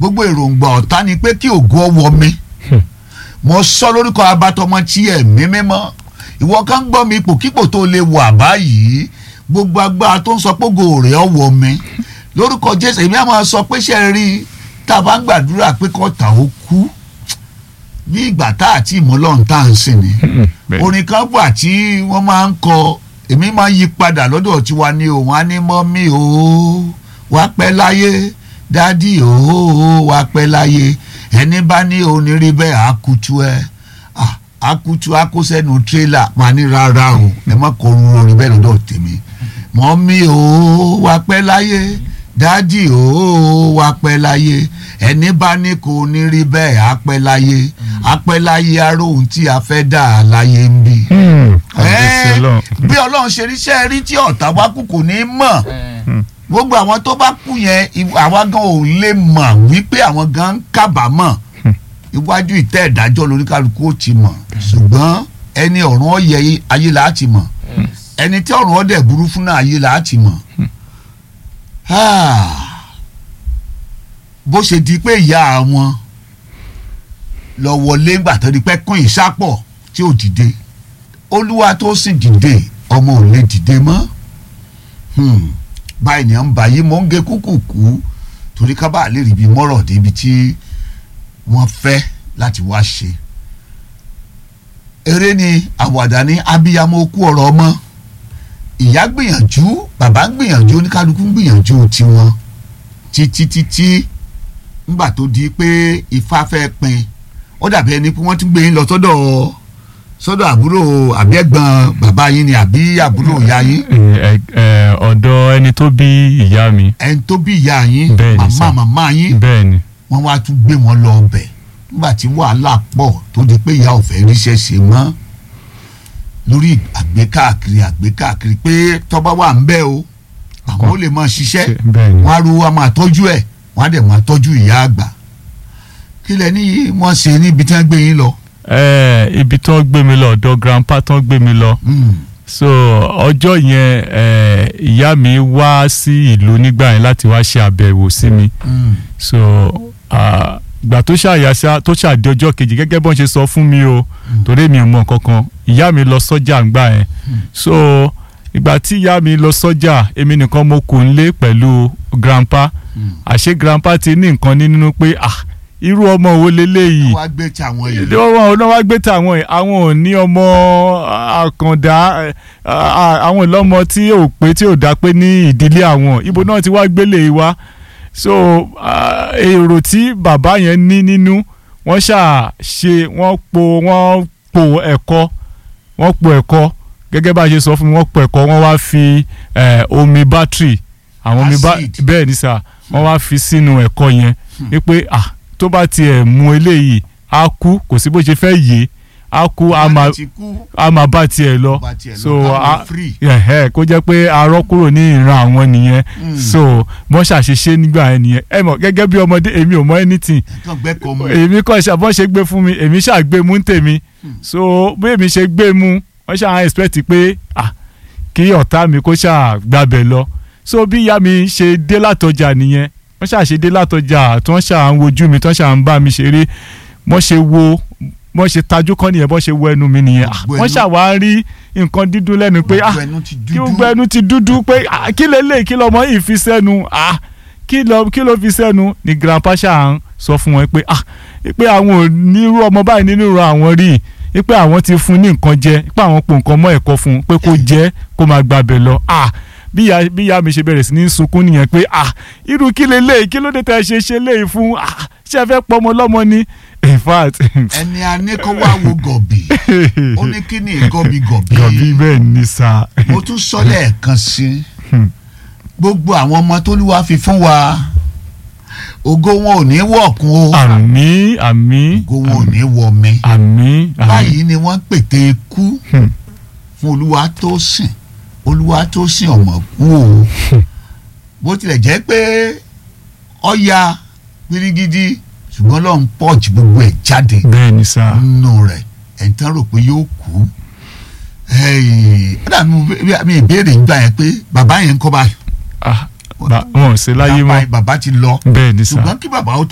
gbogbo èròǹgbà ọ̀tá ni pé kí ògo ọwọ́ mi mo sọ lórúkọ abatọmọ tí ẹ̀mí mímọ́ ìwọ kan gbọ́ mi ipòkípò tó lè wà báyìí gbogbo agbára tó ń sọ pé ògo rẹ̀ ọwọ́ mi lórúkọ jésù èmi á máa sọ pé ṣe é rí tá a bá ń gbàdúrà pé kọ́ta ó kú ní ìgbà tá àti ìmọ̀lọ́run tá à ń sìn ni bẹ́ẹ̀. orin kan wà tí wọ́n máa ń kọ èmi máa ń yí padà lọ́dọ̀ tiwa ní òun á ní mọ́mí o wá pẹ́ láyé dádì o wá pẹ́ láyé ẹni bá ní onírí bẹ́ẹ̀ á kutu ẹ Ah, á kutu á kó sẹ́nu tírélà máa ní rárá o ẹ má kọ orun orin bẹ́ẹ̀ lọ́dọ̀ tèmi mọ́mí o wá pẹ́ láyé dádì o wá pẹ́ láyé ẹni bá ní kò ní rí bẹ́ẹ̀ á pẹ́ láyé á pẹ́ láyé aró ohun tí a fẹ́ dà á láyé ń bì. Hmm, kábíyèsí Ẹ́ẹ̀, Ọlọ́run. bí ọlọ́run ṣe ríṣẹ́ rí tí ọ̀tá wá kú kò ní í mọ̀ gbogbo àwọn tó bá kú yẹn ìw- àwa gan ò lè mọ̀ wípé àwọn gan ń kábàámọ̀ iwájú ìtẹ́ ìdájọ́ lóníkálukú ó ti mọ̀ ṣùgbọ́n ẹni ọ̀run ọ̀yẹ ayé là á ti mọ̀ ẹni tí ọ̀run ọ̀dẹ̀ burú fún náà ayé là á ti mọ̀ Ah, bó ṣe di pé ìyá wọn lọ wọlé ńgbà tó di pé kún ìsápọ̀ tí ò dìde olúwa tó sì dìde ọmọ ò lè dìde mọ́ Hmm, báyìí ni à ń bá yí mò ń gé kúkúkú torí ká bá lè rí ibi mọ́rọ̀ débi tí wọ́n fẹ́ láti wá ṣe eré ni àwàdà ní abiyamọ okú ọ̀rọ̀ ọmọ ìyá gbìyànjú bàbá ń gbìyànjú oníkálukú ń gbìyànjú tiwọn títí títí ńgbà tó di pé ifá fẹ́ pin ó dàbí ẹni pé wọ́n tún gbé yín lọ sọ́dọ̀ sọ́dọ̀ àbúrò àbí ẹ̀gbọ́n bàbá yín ni àbí àbúrò ìyá yín Ẹ- ẹ, ọ̀dọ̀ ẹni tó bí ìyá mi ẹni tó bí ìyá yín Bẹ́ẹ̀ ni màmá sà. màmá yín bẹ́ẹ̀ ni wọ́n wá tún gbé wọn lọ ọbẹ̀ nígbà tí wàhálà pọ̀ tó di pé ìyá ò fẹ́ ríṣẹ́ ṣe mọ́ lórí àgbékáàkiri àgbékáàkiri pé tọ́ba wà ń bẹ́ o àwọn ò lè máa ṣiṣẹ́ Ṣe- bẹ́ẹ̀ ni wọ́n á ru wa máa tọ́jú ẹ̀ wọ́n á dẹ̀ máa tọ́jú ìyá àgbà kí lẹ ní wọ́n ṣe níbi tí wọ́n gbé yín lọ. Ẹ, ibi tó ń gbé mi lọ ọ̀dọ̀ grandpa tó ń gbé mi lọ Mm, so ọjọ́ yẹn ẹ, ìyá mi wá sí ìlú nígbà yẹn láti wá ṣe àbẹ̀wò sí mi mm, so ah, ìgbà tó ṣàyàṣà tó ṣàdé ọjọ́ kejì gẹ́gẹ́ bọ́n ṣe sọ fún mi o torí mi ò mọ nǹkan kan ìyá mi lọ sọ́jà ńgbà yẹn so ìgbà tí ìyá mi lọ sọ́jà èmi nìkan mo kù nílé pẹ̀lú grandpa mm. àṣé grandpa ti ní nǹkan ní nínú pé ah irú ọmọ wo leléyìí wọ́n á gbé tí àwọn yìí. ìdí wọn ò náà wá gbé tàwọn ẹ̀ àwọn ò ní ọmọ àkàndá ẹ̀, à- àwọn ìlọ́mọ tí ò pé tí ò dá pé ní ìdílé àwọn ibo náà ti wá gbélé wa so ah, èrò tí bàbá yẹn ní nínú wọ́n ṣáà ṣe wọ́n po wọ́n po ẹ̀kọ́ wọ́n po ẹ̀kọ́ gẹ́gẹ́ bá a ṣe sọ fún mi wọ́n po ẹ̀kọ́ wọ́n wá fi eh, omi bátìrì àwọn omi bá Acid. bẹ́ẹ̀ ni sà wọ́n wá fi sínú ẹ̀kọ́ yẹn wípé ah tó bá tiẹ̀ mu eléyìí á kú kò sí bó ṣe fẹ́ yé á kú á máa Wọ́n ti kú á máa bá tiẹ̀ lọ bá tiẹ̀ lọ, so káwọn a- free. ẹ̀hẹ́, kó jẹ́ pé arọ́ kúrò ní ìran àwọn nìyẹn Mm. so wọ́n ṣàṣeṣe nígbà yẹn nìyẹn ẹ mọ̀ gẹ́gẹ́ bí ọmọdé èmi ò mọ anything kàn gbẹ́kọ̀ọ́ mu. èmi kọ́ ṣàbọ̀ ṣe gbé fún mi èmi ṣàgbé mú ń tèmi so bí èmi ṣe gbé mú wọ́n ṣáà expect pé ah kí ọ̀tá mi kó ṣáà gbàbẹ̀ lọ so bí ìyá mi ṣe dé látọjà nìyẹn wọ́n ṣáà ṣe dé látọjà tí wọ́n ṣáà ń wojú mi tí wọ́n ṣáà ń bá mi ṣeré wọ́n ṣe wo wọ́n ṣe tajú kọ́ nìyẹn wọ́n ṣe wo ẹnu mi nìyẹn Ah, Gbogbo wọ́n ẹnu- ṣáà wá rí nǹkan dídùn lẹ́nu pé ah Gbogbo ẹnu ti kí dúdú. gbogbo ẹnu ti dúdú pé ah, kí lélẹ̀ kí lọmọ yìí fi sẹ́nu ah kí lọ kí ló fi sẹ́nu ni grandpa ṣáà ń sọ fún wọn pé ah pé àwọn ò nírú ọmọ báyìí nínú ìran àwọn rí i pé àwọn ti fún ní nǹkan jẹ pé àwọn po nǹkan mọ́ ẹ̀kọ́ fún un pé kó jẹ kó máa gbàbẹ̀ lọ ah bí ìyá bí ìyá mi ṣe bẹ̀rẹ̀ sí ní sunkún nìyẹn pé ah irú kí lélẹ̀ kí ló dé tẹ́ ẹ ṣe ṣe léyìí fún ah ṣé ẹ fẹ́ pọ́ ọmọ lọ́mọ ni in fact ẹni a ní kó wá wo gọ̀bì ó ní kí ni gọ̀bì gọ̀bì gọ̀bí bẹ́ẹ̀ ní sá mo tún sọ lẹ́ẹ̀kan sí i Hmm. gbogbo àwọn ọmọ t'Olúwa fi fún wa ògo wọn ò ní wọ̀kun o àmì àmì ògo wọn ò ní wọ̀ mi àmì àmì báyìí ni wọ́n pète ikú Hmm. fún olúwa tó sìn olúwa tó sìn ọmọ kú o bó tilẹ̀ jẹ́ pé ọ̀ya pirigidi ṣùgbọ́n lọ́n pọ́ọ̀jì gbogbo ẹ̀ jáde bẹ́ẹ̀ ní sá nínú rẹ̀ ẹ̀ ń tán rò pé yóò kú ẹ̀ẹ́dà mi ìbéèrè ń gbà yẹn pé bàbá yẹn ń kọ́ báyìí ah ba- wọn ò sí láyé mọ́ bàbá ti lọ bẹ́ẹ̀ ní sá ṣùgbọ́n kí bàbá ó